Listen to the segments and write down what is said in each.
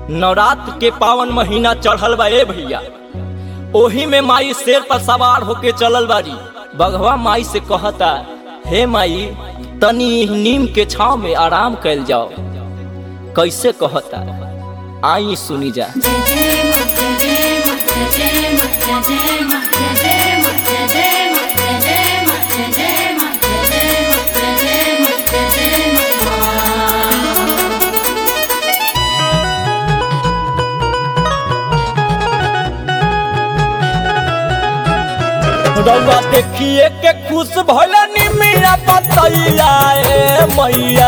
नवरात्र के पावन महीना चढ़ल बा ए भैया ओही में माई शेर पर सवार होके चलल बारी बघवा माई से कहता हे माई तनी इ नीम के छाव में आराम कैल जाओ कैसे कहता आई सुनी जा रउआ देखिए के खुश भइल निमिया पतैया ए मैया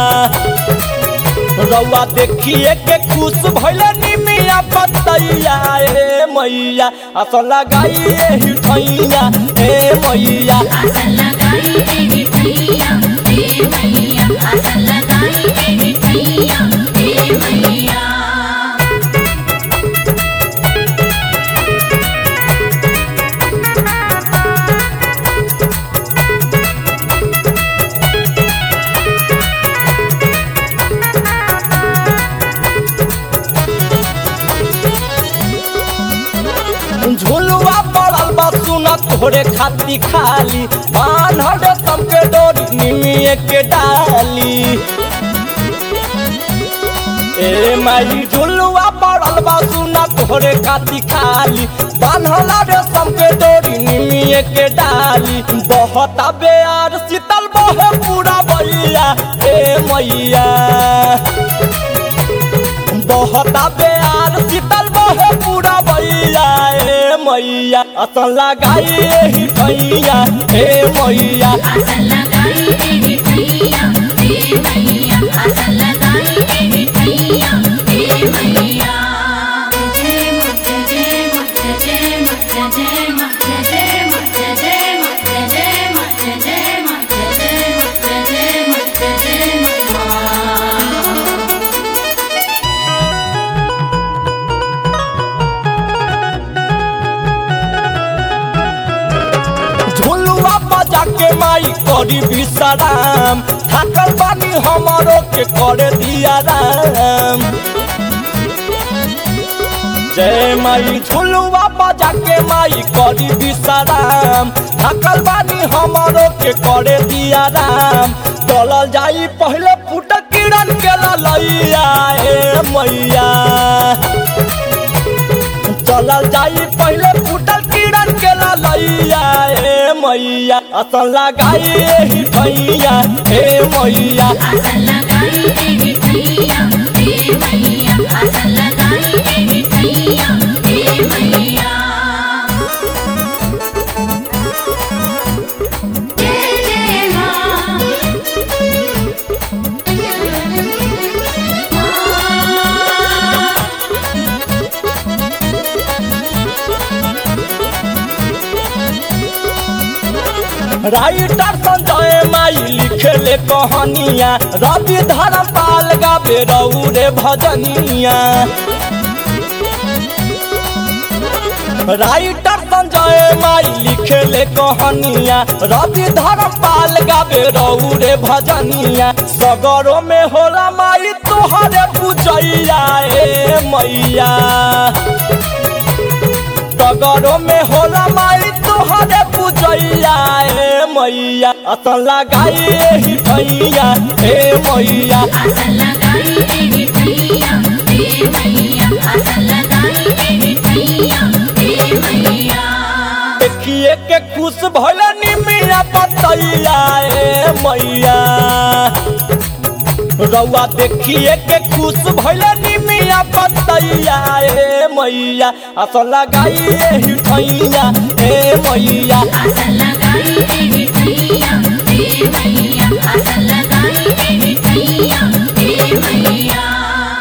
रउआ देखिए के खुश भइल निमिया पतैया ए मैया असल लगाइए हिठैया ए मैया झुलुआ पड़ल बा सुना तोरे खाती खाली बान्हल सबके डोरी निमिए के डाली ए माई झुलुआ पड़ल बा सुना तोरे खाती खाली बान्हल रे सबके डोरी निमिए के डाली बहुत बेयार शीतल बहे पूरा बैया ए मैया बहुत बेयार शीतल बहे पूरा बैया ए मैया असल लगाइए ही भैया ए मैया झुलुआ बजा के माई करी विश्राम थकल बानी हमारो के करे दिया राम जय माई झुलुआ बजा के माई करी विश्राम थकल बानी हमारो के करे दिया राम चलल जाई पहले फुट किरण के ललैया ए मैया चलल जाई पहले फूटल किरण के ललैया ए मैया असल लगाई ही भैया ए मैया राइटर संजय माई लिखेले कहानिया रवि धर्मपाल गावे रौरे भजनिया राइटर संजय माई लिखेले कहानिया रवि धर्मपाल गावे रौरे भजनिया सगरों में होला माई तोहरे पूजैया ए मैया सगरों में होला माई तोहरे पूजैया ए मैया असल लगाइए ही भैया ए मैया देखिए के खुश भइल निमिया पतैया ए मैया रउआ देखिए के खुश भइल निमिया पतैया ए मैया असल लगाइए ही भैया ए मैया